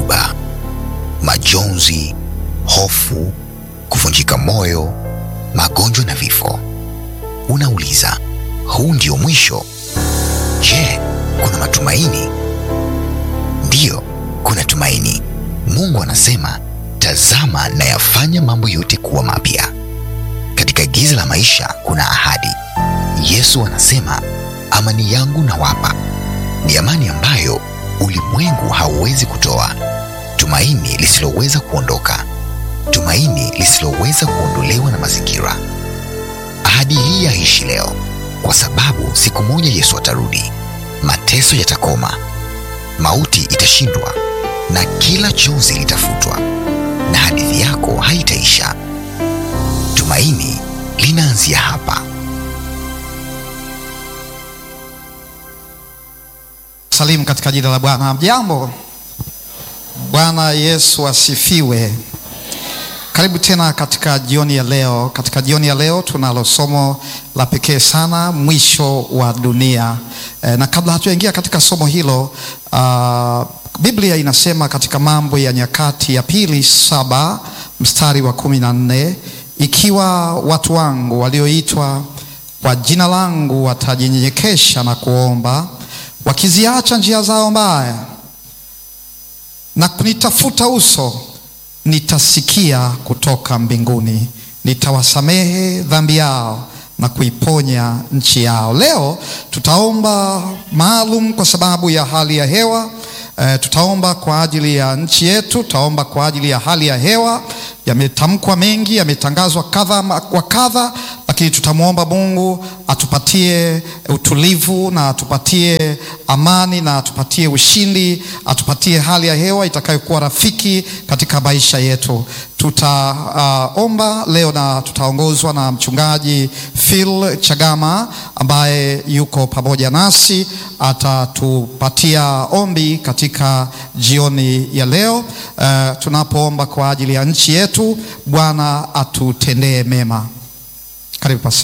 dhoruba, majonzi, hofu, kuvunjika moyo, magonjwa na vifo. Unauliza, huu ndio mwisho? Je, kuna matumaini? Ndiyo, kuna tumaini. Mungu anasema, tazama nayafanya mambo yote kuwa mapya. Katika giza la maisha kuna ahadi. Yesu anasema, amani yangu nawapa, ni amani ambayo ulimwengu hauwezi kutoa, tumaini lisiloweza kuondoka, tumaini lisiloweza kuondolewa na mazingira. Ahadi hii yaishi leo, kwa sababu siku moja Yesu atarudi, mateso yatakoma, mauti itashindwa, na kila chozi litafutwa, na hadithi yako haitaisha. Tumaini linaanzia hapa. Salimu katika jina la Bwana. Jambo. Bwana Yesu asifiwe. Karibu tena katika jioni ya leo. Katika jioni ya leo tunalo somo la pekee sana, mwisho wa dunia. E, na kabla hatujaingia katika somo hilo uh, Biblia inasema katika Mambo ya Nyakati ya Pili saba mstari wa kumi na nne ikiwa watu wangu walioitwa kwa jina langu watajinyenyekesha na kuomba wakiziacha njia zao mbaya na kunitafuta uso, nitasikia kutoka mbinguni, nitawasamehe dhambi yao na kuiponya nchi yao. Leo tutaomba maalum kwa sababu ya hali ya hewa. E, tutaomba kwa ajili ya nchi yetu, tutaomba kwa ajili ya hali ya hewa. Yametamkwa mengi, yametangazwa kadha wa kadha, lakini tutamwomba Mungu atupatie utulivu na atupatie amani na atupatie ushindi, atupatie hali ya hewa itakayokuwa rafiki katika maisha yetu. Tutaomba uh, leo na tutaongozwa na mchungaji Phil Chagama ambaye yuko pamoja nasi, atatupatia ombi katika jioni ya leo uh, tunapoomba kwa ajili ya nchi yetu. Bwana atutendee mema. Karibu pasa.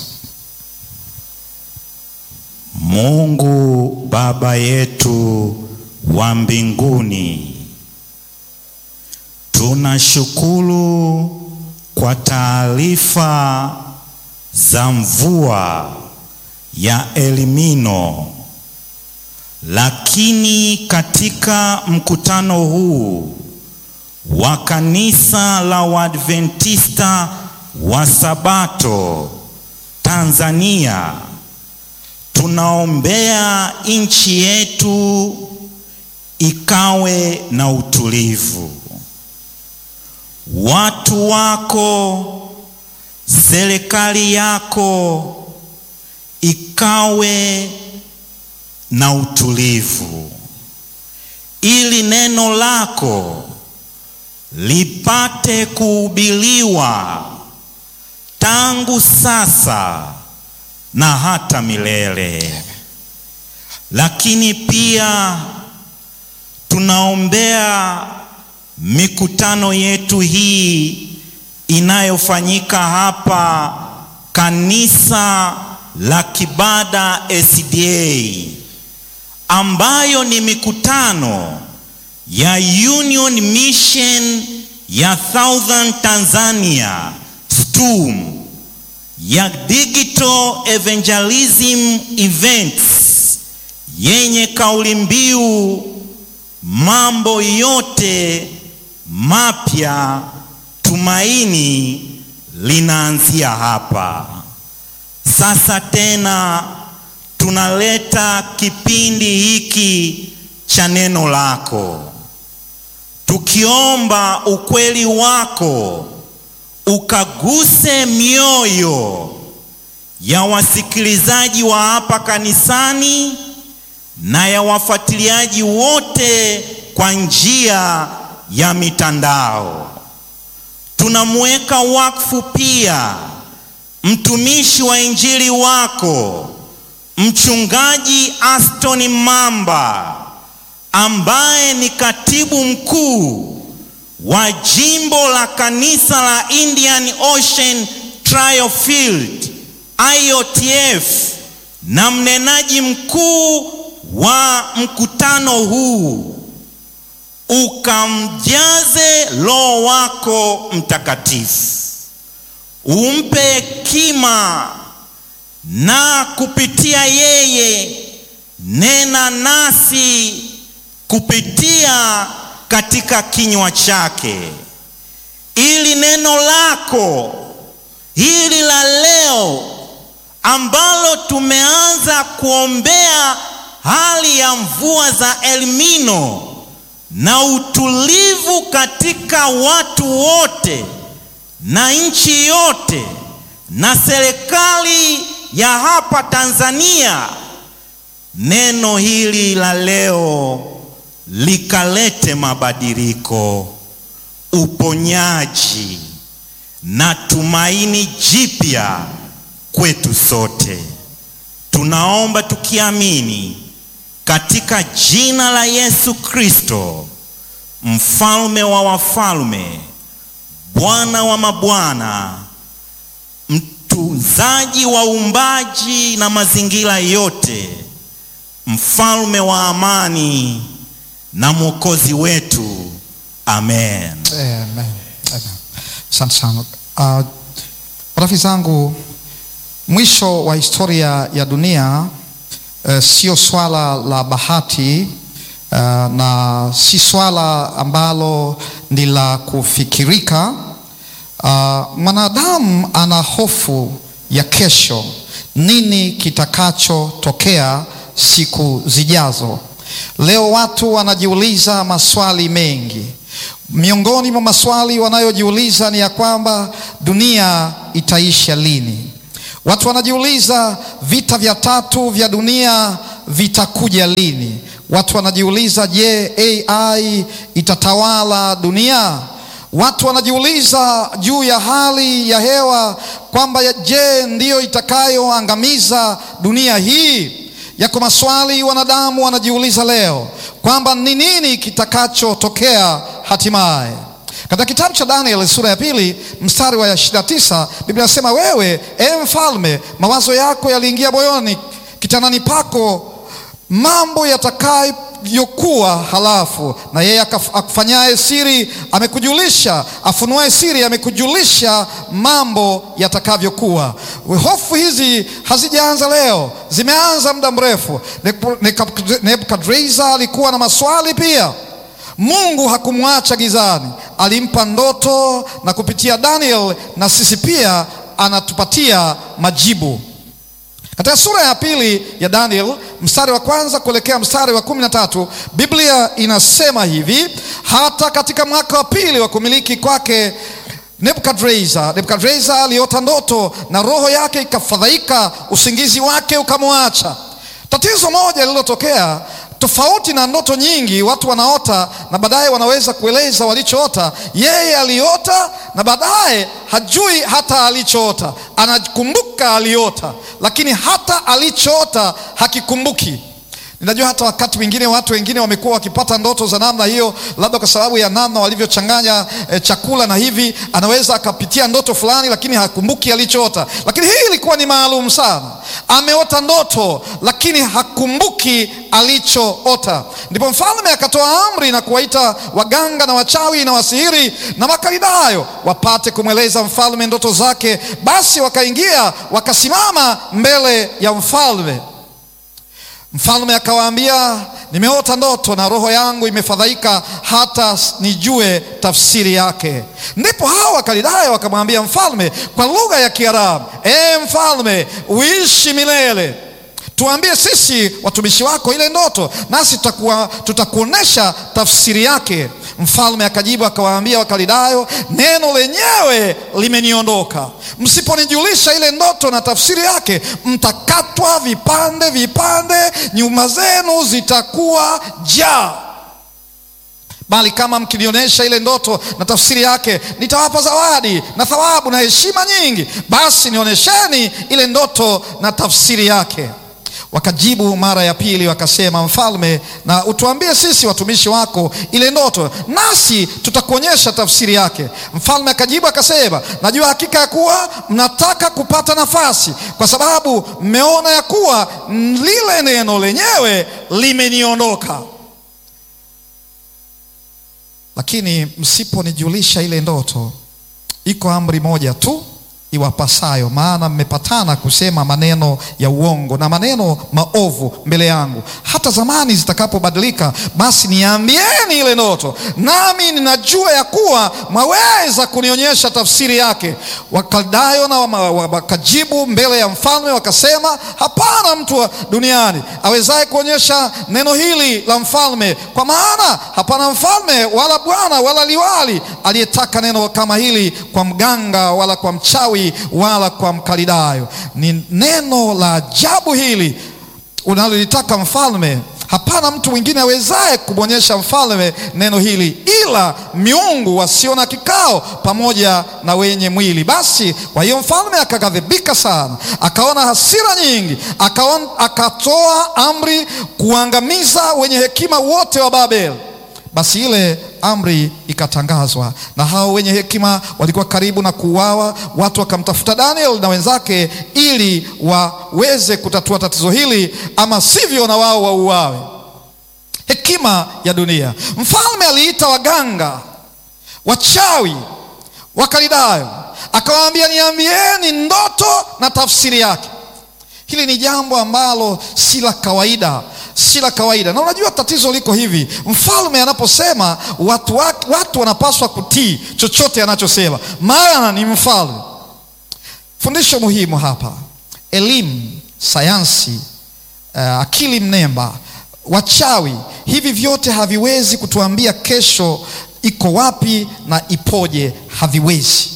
Mungu Baba yetu wa mbinguni, tunashukuru kwa taarifa za mvua ya Elimino, lakini katika mkutano huu wa kanisa la Waadventista wa Sabato Tanzania tunaombea nchi yetu ikawe na utulivu. Watu wako, serikali yako ikawe na utulivu, ili neno lako lipate kuhubiriwa tangu sasa na hata milele. Lakini pia tunaombea mikutano yetu hii inayofanyika hapa kanisa la Kibada SDA, ambayo ni mikutano ya Union Mission ya Southern Tanzania STUM ya digital evangelism events yenye kauli mbiu mambo yote mapya, tumaini linaanzia hapa. Sasa tena tunaleta kipindi hiki cha neno lako, tukiomba ukweli wako ukaguse mioyo ya wasikilizaji wa hapa kanisani na ya wafuatiliaji wote kwa njia ya mitandao. Tunamweka wakfu pia mtumishi wa injili wako mchungaji Aston Mamba ambaye ni katibu mkuu wa jimbo la kanisa la Indian Ocean Trial Field IOTF na mnenaji mkuu wa mkutano huu. ukamjaze Roho wako Mtakatifu, umpe hekima, na kupitia yeye nena nasi kupitia katika kinywa chake, ili neno lako hili la leo ambalo tumeanza kuombea hali ya mvua za El Nino na utulivu katika watu wote na nchi yote na serikali ya hapa Tanzania, neno hili la leo likalete mabadiliko, uponyaji na tumaini jipya kwetu sote. Tunaomba tukiamini katika jina la Yesu Kristo, mfalme wa wafalme, Bwana wa mabwana, mtunzaji wa uumbaji na mazingira yote, mfalme wa amani na mwokozi wetu. Amen. Amen. Amen. Asante sana. Uh, rafiki zangu, mwisho wa historia ya dunia uh, sio swala la bahati uh, na si swala ambalo ni la kufikirika. Uh, mwanadamu ana hofu ya kesho, nini kitakachotokea siku zijazo. Leo watu wanajiuliza maswali mengi. Miongoni mwa maswali wanayojiuliza ni ya kwamba dunia itaisha lini? Watu wanajiuliza vita vya tatu vya dunia vitakuja lini? Watu wanajiuliza je, AI itatawala dunia? Watu wanajiuliza juu ya hali ya hewa kwamba je, ndiyo itakayoangamiza dunia hii? Yako maswali wanadamu wanajiuliza leo kwamba ni nini kitakachotokea hatimaye. Katika kitabu cha Daniel sura ya pili mstari wa 29 Biblia inasema, wewe e mfalme, mawazo yako yaliingia moyoni kitandani pako mambo yatakayokuwa, halafu na yeye akufanyaye siri amekujulisha, afunuaye siri amekujulisha mambo yatakavyokuwa. Hofu hizi hazijaanza leo, zimeanza muda mrefu. Nebukadreza alikuwa na maswali pia. Mungu hakumwacha gizani, alimpa ndoto na kupitia Daniel na sisi pia anatupatia majibu. Katika sura ya pili ya Daniel mstari wa kwanza kuelekea mstari wa kumi na tatu Biblia inasema hivi: hata katika mwaka wa pili wa kumiliki kwake Nebukadreza, Nebukadreza aliota ndoto na roho yake ikafadhaika, usingizi wake ukamwacha. Tatizo moja lililotokea tofauti na ndoto nyingi, watu wanaota na baadaye wanaweza kueleza walichoota. Yeye aliota na baadaye hajui hata alichoota, anakumbuka aliota, lakini hata alichoota hakikumbuki. Ninajua hata wakati mwingine watu wengine wamekuwa wakipata ndoto za namna hiyo, labda kwa sababu ya namna walivyochanganya e, chakula na hivi, anaweza akapitia ndoto fulani, lakini hakumbuki alichoota. Lakini hii ilikuwa ni maalum sana, ameota ndoto lakini hakumbuki alichoota. Ndipo mfalme akatoa amri na kuwaita waganga na wachawi na wasihiri na Makaldayo wapate kumweleza mfalme ndoto zake. Basi wakaingia wakasimama mbele ya mfalme. Mfalme akawaambia, nimeota ndoto na roho yangu imefadhaika hata nijue tafsiri yake. Ndipo hao Wakaldayo wakamwambia mfalme kwa lugha ya Kiaramu, e mfalme, uishi milele, tuambie sisi watumishi wako ile ndoto, nasi tutakuwa tutakuonesha tafsiri yake. Mfalme akajibu akawaambia Wakaldayo, neno lenyewe limeniondoka. Msiponijulisha ile ndoto na tafsiri yake, mtakatwa vipande vipande, nyumba zenu zitakuwa jaa. Bali kama mkinionyesha ile ndoto na tafsiri yake, nitawapa zawadi na thawabu na heshima nyingi. Basi nionyesheni ile ndoto na tafsiri yake. Wakajibu mara ya pili wakasema, mfalme, na utuambie sisi watumishi wako ile ndoto, nasi tutakuonyesha tafsiri yake. Mfalme akajibu akasema, najua hakika ya kuwa mnataka kupata nafasi, kwa sababu mmeona ya kuwa lile neno lenyewe limeniondoka. lakini msiponijulisha ile ndoto, iko amri moja tu iwapasayo, maana mmepatana kusema maneno ya uongo na maneno maovu mbele yangu. Hata zamani zitakapobadilika, basi niambieni ile ndoto, nami ninajua ya kuwa mwaweza kunionyesha tafsiri yake. Wakaldayo na wama- wakajibu mbele ya mfalme wakasema, hapana mtu wa duniani awezaye kuonyesha neno hili la mfalme, kwa maana hapana mfalme wala bwana wala liwali aliyetaka neno kama hili kwa mganga wala kwa mchawi wala kwa mkalidayo. Ni neno la ajabu hili unalolitaka mfalme. Hapana mtu mwingine awezaye kumwonyesha mfalme neno hili ila miungu wasio na kikao pamoja na wenye mwili. Basi kwa hiyo mfalme akaghadhibika sana, akaona hasira nyingi, akaon, akatoa amri kuangamiza wenye hekima wote wa Babeli. Basi ile amri ikatangazwa, na hao wenye hekima walikuwa karibu na kuuawa. Watu wakamtafuta Daniel na wenzake ili waweze kutatua tatizo hili, ama sivyo na wao wauawe. Hekima ya dunia. Mfalme aliita waganga, wachawi, wakalidayo, akawaambia, niambieni ndoto na tafsiri yake. Hili ni jambo ambalo si la kawaida, si la kawaida. Na unajua tatizo liko hivi, mfalme anaposema watu, wa- watu wanapaswa kutii chochote anachosema, maana ni mfalme. Fundisho muhimu hapa, elimu, sayansi, uh, akili mnemba, wachawi, hivi vyote haviwezi kutuambia kesho iko wapi na ipoje, haviwezi.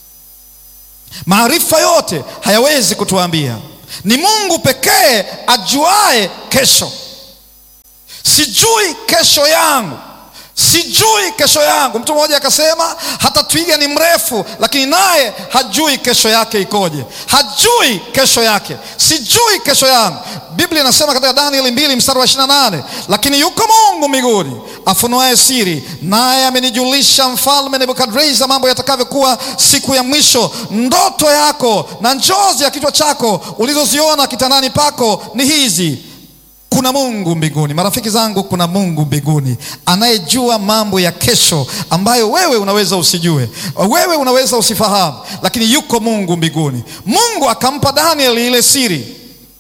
Maarifa yote hayawezi kutuambia. Ni Mungu pekee ajuae kesho. Sijui kesho yangu, sijui kesho yangu. Mtu mmoja akasema hata twiga ni mrefu, lakini naye hajui kesho yake ikoje. Hajui kesho yake, sijui kesho yangu. Biblia inasema katika Danieli mbili mstari wa 28, lakini yuko Mungu mbinguni afunuaye siri, naye amenijulisha mfalme Nebukadreza mambo yatakavyokuwa siku ya mwisho. Ndoto yako na njozi ya kichwa chako ulizoziona kitandani pako ni hizi kuna Mungu mbinguni. Marafiki zangu, kuna Mungu mbinguni anayejua mambo ya kesho ambayo wewe unaweza usijue, wewe unaweza usifahamu, lakini yuko Mungu mbinguni. Mungu akampa Daniel ile siri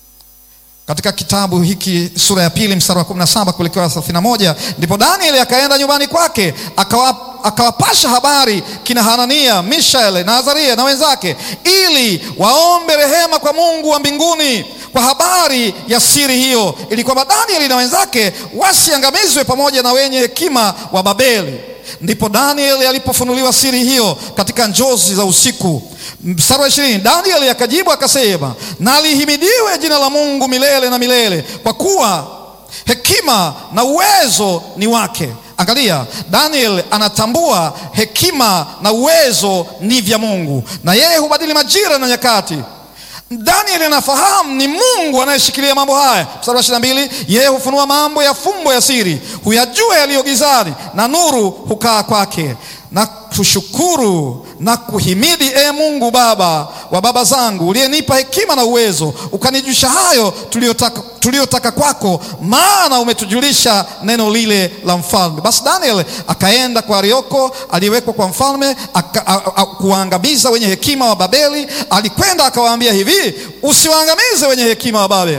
katika kitabu hiki sura ya pili mstari wa 17 kuelekea 31, ndipo Danieli akaenda nyumbani kwake akawa akawapasha habari kina Hanania, Mishael na Azaria na wenzake, ili waombe rehema kwa Mungu wa mbinguni kwa habari ya siri hiyo, ili kwamba Danieli na wenzake wasiangamizwe pamoja na wenye hekima wa Babeli. Ndipo Danieli alipofunuliwa siri hiyo katika njozi za usiku. Mstari wa ishirini, Danieli akajibu akasema, na lihimidiwe jina la Mungu milele na milele, kwa kuwa hekima na uwezo ni wake. Angalia, Daniel anatambua hekima na uwezo ni vya Mungu, na yeye hubadili majira na nyakati. Daniel anafahamu ni Mungu anayeshikilia mambo haya. Mstari wa ishirini na mbili, yeye hufunua mambo ya fumbo ya siri, huyajua yaliyo gizani, na nuru hukaa kwake. Na kushukuru na kuhimidi, e Mungu Baba wa baba zangu, uliyenipa hekima na uwezo, ukanijulisha hayo tuliyotaka tuliyotaka kwako, maana umetujulisha neno lile la mfalme. Basi Daniel akaenda kwa Arioko aliyewekwa kwa mfalme aka, a, a, kuwaangamiza wenye hekima wa Babeli. Alikwenda akawaambia hivi, usiwaangamize wenye hekima wa Babeli,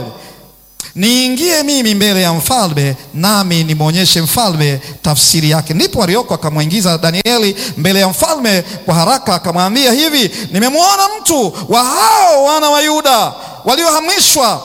niingie mimi mbele ya mfalme, nami nimwonyeshe mfalme tafsiri yake. Ndipo Arioko akamwingiza Danieli mbele ya mfalme kwa haraka, akamwambia hivi, nimemwona mtu wa hao wana wa Yuda waliohamishwa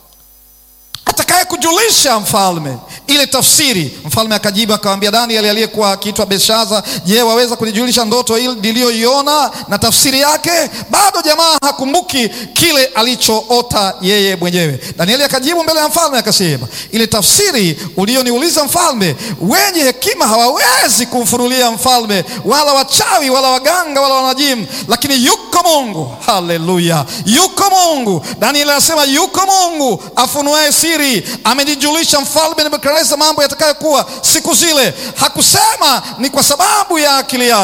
atakaye kujulisha mfalme ile tafsiri. Mfalme akajibu akamwambia Danieli aliyekuwa akiitwa Belshaza, je, waweza kunijulisha ndoto niliyoiona na tafsiri yake? Bado jamaa hakumbuki kile alichoota yeye mwenyewe. Danieli akajibu mbele ya mfalme akasema, ile tafsiri uliyoniuliza mfalme, wenye hekima hawawezi kumfunulia mfalme, wala wachawi wala waganga wala wanajimu, lakini yuko Mungu. Haleluya, yuko Mungu. Danieli anasema yuko Mungu afunuaye siri, amenijulisha mfalme Nebukadneza mambo yatakayokuwa siku zile. Hakusema ni kwa sababu ya akili yangu,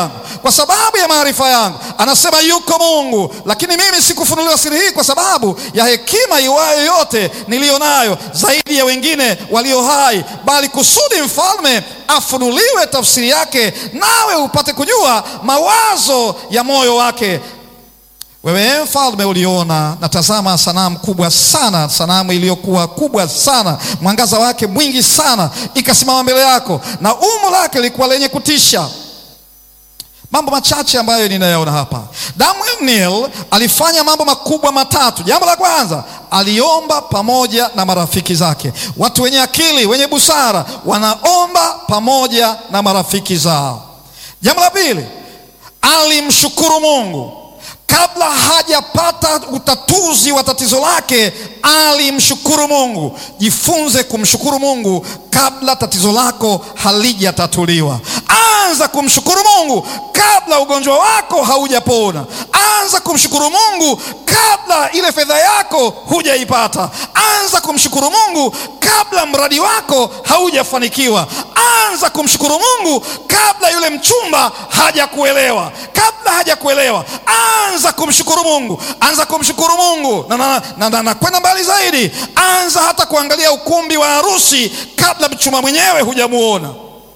kwa sababu ya maarifa yangu. Anasema yuko Mungu, lakini mimi sikufunuliwa siri hii kwa sababu ya hekima iwayo yote niliyo nayo zaidi ya wengine walio hai, bali kusudi mfalme afunuliwe tafsiri yake, nawe upate kujua mawazo ya moyo wake. Wewe mfalme uliona, na tazama, sanamu kubwa sana, sanamu iliyokuwa kubwa sana, mwangaza wake mwingi sana, ikasimama mbele yako, na umbo lake lilikuwa lenye kutisha. Mambo machache ambayo ninayaona hapa. Daniel alifanya mambo makubwa matatu. Jambo la kwanza, aliomba pamoja na marafiki zake. Watu wenye akili, wenye busara wanaomba pamoja na marafiki zao. Jambo la pili, alimshukuru Mungu kabla hajapata utatuzi wa tatizo lake, alimshukuru Mungu. Jifunze kumshukuru Mungu kabla tatizo lako halijatatuliwa. Anza kumshukuru Mungu kabla ugonjwa wako haujapona. Anza kumshukuru Mungu kabla ile fedha yako hujaipata. Anza kumshukuru Mungu kabla mradi wako haujafanikiwa. Anza kumshukuru Mungu kabla yule mchumba hajakuelewa, kabla hajakuelewa. Anza kumshukuru Mungu, anza kumshukuru Mungu na, na, na, na, na kwenda mbali zaidi, anza hata kuangalia ukumbi wa harusi kabla mchumba mwenyewe hujamuona.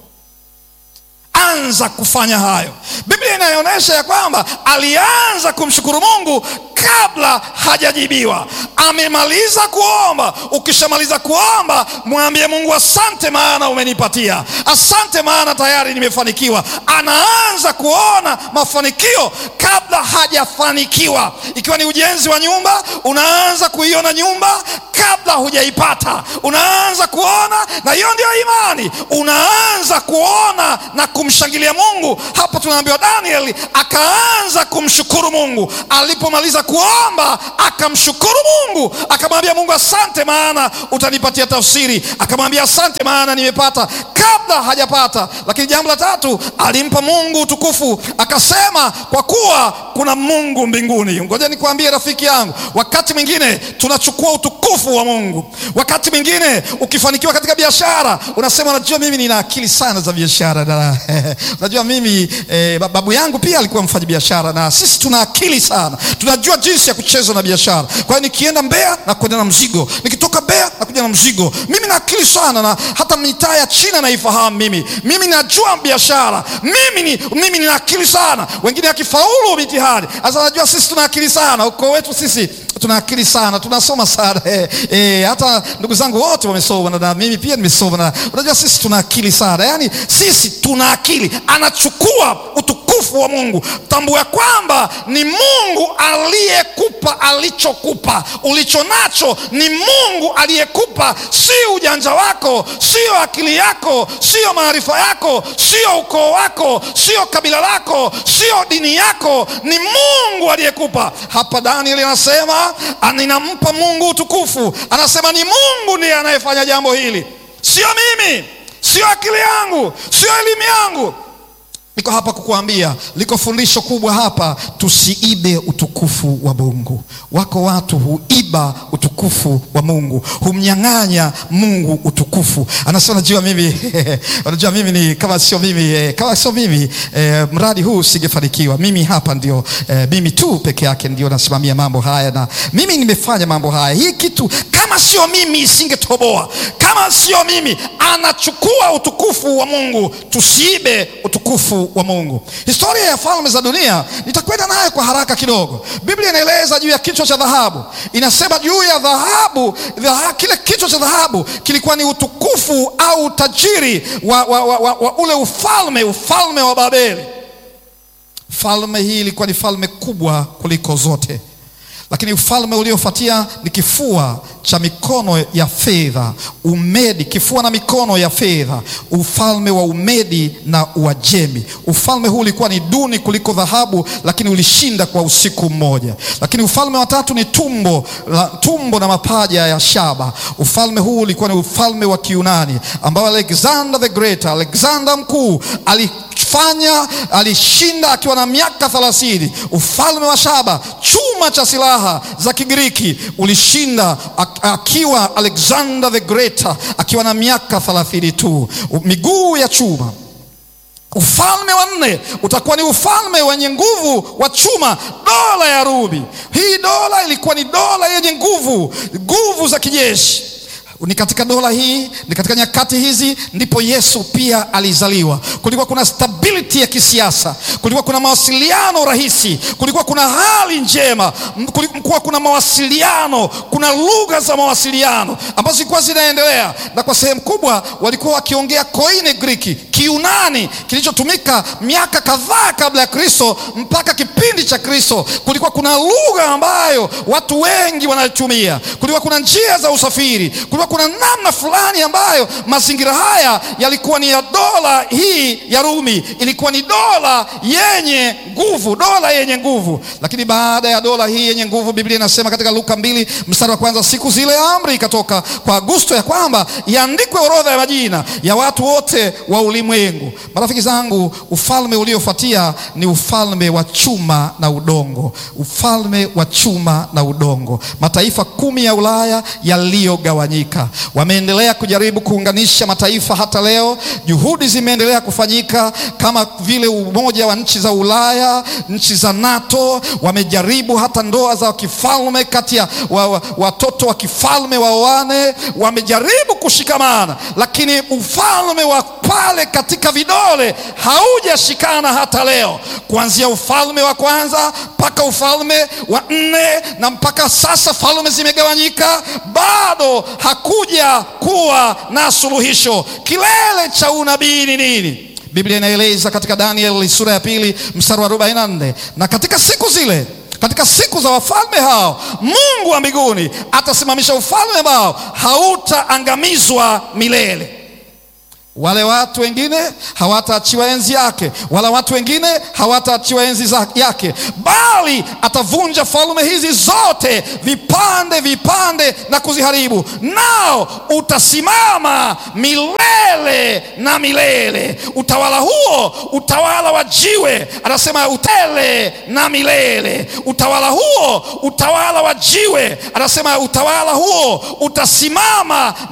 Anza kufanya hayo. Biblia inaonyesha ya kwamba alianza kumshukuru Mungu kabla hajajibiwa. Amemaliza kuomba. Ukishamaliza kuomba, mwambie Mungu asante, maana umenipatia. Asante, maana tayari nimefanikiwa. Anaanza kuona mafanikio kabla hajafanikiwa. Ikiwa ni ujenzi wa nyumba, unaanza kuiona nyumba kabla hujaipata. Unaanza kuona, na hiyo ndio imani. Unaanza kuona na kumshangilia Mungu. Hapo tunaambiwa Daniel akaanza kumshukuru Mungu. Alipomaliza kuomba akamshukuru Mungu, akamwambia Mungu asante, maana utanipatia tafsiri. Akamwambia asante, maana nimepata kabla hajapata. Lakini jambo la tatu, alimpa Mungu utukufu, akasema kwa kuwa kuna Mungu mbinguni. Ngoja nikwambie rafiki yangu, wakati mwingine tunachukua utukufu wa Mungu. Wakati mwingine ukifanikiwa katika biashara unasema, unajua mimi nina akili sana za biashara na unajua mimi eh, babu yangu pia alikuwa mfanya biashara, na sisi tuna akili sana, tunajua jinsi ya kucheza na biashara. Kwa hiyo nikienda Mbeya na kuja na mzigo, nikitoka Mbeya na kuja na mzigo. Mimi na akili sana, na hata mitaa ya China naifahamu mimi. Mimi najua biashara, mimi ni mimi nina akili sana. Wengine akifaulu mitihani, sasa najua sisi tuna akili sana, ukoo wetu sisi tuna akili sana, tunasoma sana eh, eh, hata ndugu zangu wote wamesoma na mimi pia nimesoma, na unajua sisi tuna akili sana, yaani sisi tuna akili. Anachukua utukufu wa Mungu. Tambua kwamba ni Mungu aliyekupa alichokupa, ulicho nacho ni Mungu aliyekupa, si ujanja wako, sio akili yako, sio maarifa yako, sio ukoo wako, sio kabila lako, sio dini yako, ni Mungu aliyekupa. Hapa Danieli anasema ninampa Mungu utukufu, anasema ni Mungu ndiye anayefanya jambo hili, sio mimi, sio akili yangu, sio elimu yangu. Niko hapa kukuambia, liko fundisho kubwa hapa, tusiibe utukufu wa Mungu. Wako watu huiba utukufu wa Mungu, humnyang'anya Mungu utukufu. Anasema unajua mimi unajua mimi ni kama sio mimi, kama sio mimi eh, mradi huu usingefanikiwa. Mimi hapa ndio eh, mimi tu peke yake ndio nasimamia mambo haya, na mimi nimefanya mambo haya. Hii kitu kama sio mimi isingetoboa, kama sio mimi. Anachukua utukufu wa Mungu, tusiibe utukufu wa Mungu. Historia ya falme za dunia nitakwenda nayo kwa haraka kidogo. Biblia inaeleza juu ya kichwa cha dhahabu, inasema juu ya dhahabu dhaha, kile kichwa cha dhahabu kilikuwa ni utukufu au utajiri wa, wa, wa, wa, wa ule ufalme, ufalme wa Babeli. Falme hii ilikuwa ni falme kubwa kuliko zote lakini ufalme uliofuatia ni kifua cha mikono ya fedha, Umedi, kifua na mikono ya fedha, ufalme wa Umedi na Uajemi. Ufalme huu ulikuwa ni duni kuliko dhahabu, lakini ulishinda kwa usiku mmoja. Lakini ufalme wa tatu ni tumbo, la, tumbo na mapaja ya shaba. Ufalme huu ulikuwa ni ufalme wa Kiunani ambao Alexander the Great, Alexander mkuu ali fanya alishinda akiwa na miaka thelathini. Ufalme wa shaba, chuma cha silaha za Kigiriki, ulishinda akiwa Alexander the Great akiwa na miaka thelathini tu. Miguu ya chuma Ufalme wa nne utakuwa ni ufalme wenye nguvu wa chuma, dola ya Rumi. Hii dola ilikuwa ni dola yenye nguvu, nguvu za kijeshi. Ni katika dola hii, ni katika nyakati hizi ndipo Yesu pia alizaliwa. Kulikuwa kuna stability ya kisiasa, kulikuwa kuna mawasiliano rahisi, kulikuwa kuna hali njema, kulikuwa kuna mawasiliano, kuna lugha za mawasiliano ambazo zilikuwa zinaendelea, na kwa sehemu kubwa walikuwa wakiongea Koine Griki, Kiunani kilichotumika miaka kadhaa kabla ya Kristo mpaka kipindi cha Kristo. Kulikuwa kuna lugha ambayo watu wengi wanatumia, kulikuwa kuna njia za usafiri, kulikuwa kuna namna fulani ambayo mazingira haya yalikuwa ni ya dola hii ya Rumi, ilikuwa ni dola yenye nguvu, dola yenye nguvu. Lakini baada ya dola hii yenye nguvu, Biblia inasema katika Luka mbili mstari wa kwanza, siku zile amri ikatoka kwa Augusto ya kwamba iandikwe orodha ya majina ya watu wote wa ulimwengu. Marafiki zangu, ufalme uliofuatia ni ufalme wa chuma na udongo, ufalme wa chuma na udongo. Mataifa kumi ya Ulaya yaliyogawanyika wameendelea kujaribu kuunganisha mataifa hata leo. Juhudi zimeendelea kufanyika kama vile umoja wa nchi za Ulaya, nchi za NATO wamejaribu hata ndoa za kifalme kati ya watoto wa, wa kifalme waoane, wamejaribu kushikamana, lakini ufalme wa pale katika vidole haujashikana hata leo, kuanzia ufalme wa kwanza mpaka ufalme wa nne na mpaka sasa falme zimegawanyika, bado hakuja kuwa na suluhisho. Kilele cha unabii ni nini? Biblia inaeleza katika Danieli sura ya pili mstari wa 44, na katika siku zile katika siku za wafalme hao Mungu wa mbinguni atasimamisha ufalme ambao hautaangamizwa milele. Wale watu wengine hawataachiwa enzi yake, wala watu wengine hawataachiwa enzi za yake, bali atavunja falme hizi zote vipande vipande na kuziharibu, nao utasimama milele na milele. Utawala huo, utawala wa jiwe, anasema utele na milele. Utawala huo, utawala wa jiwe, anasema utawala huo utasimama